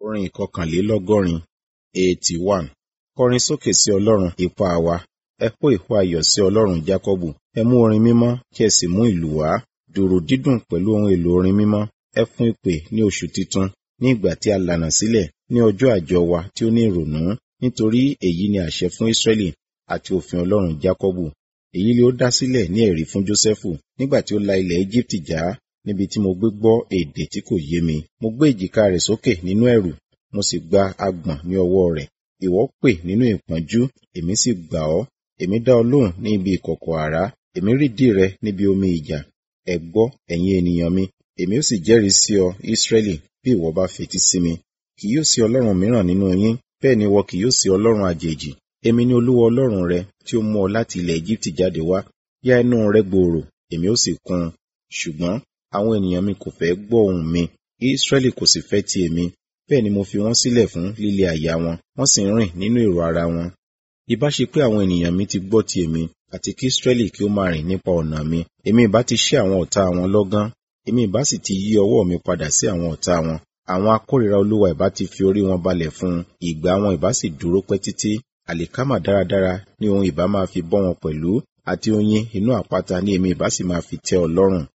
Orin ìkọkànlélọ́gọ́rin eighty one. Kọrin sókè sí Ọlọ́run ipá wa. Ẹ hó ìhó ayọ̀ sí Ọlọ́run Jákọ́bù. Ẹ mú orin mímọ́ kí ẹ sì mú ìlù wá. Dùrù dídùn pẹ̀lú ohun èlò orin mímọ́. Ẹ fún ìpè ní oṣù titun, ní ìgbà tí a lànà sílẹ̀, ní ọjọ́ àjọ wa tí ó ní ìrònú. Nítorí èyí ni àṣẹ fún Ísírẹ́lì àti òfin Ọlọ́run Jákọ́bù. Èyí ni ó dá sílẹ̀ ní ẹ̀rí fún Jósẹ́fù nígbà tí ó la ilẹ̀ Éjíptì já níbi tí mo gbé gbọ́ èdè tí kò yé mi. Mo gbé èjìká rẹ̀ sókè nínú ẹ̀rù, mo sì gba agbọ̀n ní ọwọ́ rẹ̀. Ìwọ pè nínú ìpọ́njú, èmi sì gbà ọ́. Èmi dá ọ lóhùn ní ibi ìkọ̀kọ̀ àrá, èmi rídìí rẹ níbi omi ìjà. Ẹ gbọ́, ẹ̀yin ènìyàn mi, èmi ó sì jẹ́rìí sí ọ, Ísírẹ́lì, bí ìwọ bá fetí sí mi. Kì yóò sí ọlọ́run mìíràn nínú yín, bẹ́ẹ̀ ni ìwọ kì yóò sí ọlọ́run àjèjì. Èmi ni Olúwa Ọlọ́run rẹ tí ó mú ọ láti ilẹ̀ Éjíptì jáde wá. Yá ẹnu rẹ gbòòrò, èmi ó sì kún un. Ṣùgbọ́n àwọn ènìyàn mi kò fẹ́ gbọ́ ohùn mi, Ísírẹ́lì kò sì fẹ́ ti èmi. Bẹ́ẹ̀ ni mo fi wọ́n sílẹ̀ fún líle àyà wọn, wọ́n sì ń rìn nínú èrò ara wọn. Ìbá ṣe pé àwọn ènìyàn mi ti gbọ́ ti èmi, àti kí Ísírẹ́lì kí ó máa rìn nípa ọ̀nà mi, èmi ìbá ti ṣẹ́ àwọn ọ̀tá wọn lọ́gán, èmi ìbá sì ti yí ọwọ́ mi padà sí àwọn ọ̀tá wọn. Àwọn akórìíra Olúwa ìbá ti fi orí wọn balẹ̀ fún un, ìgbà wọn ìbá sì dúró pẹ́ títí. Àlìkámà dáradára ni òun ìbá máa fi bọ́ wọn pẹ̀lú, àti oyin inú àpáta ni èmi ìbá sì máa fi tẹ́ ọ lọ́rùn.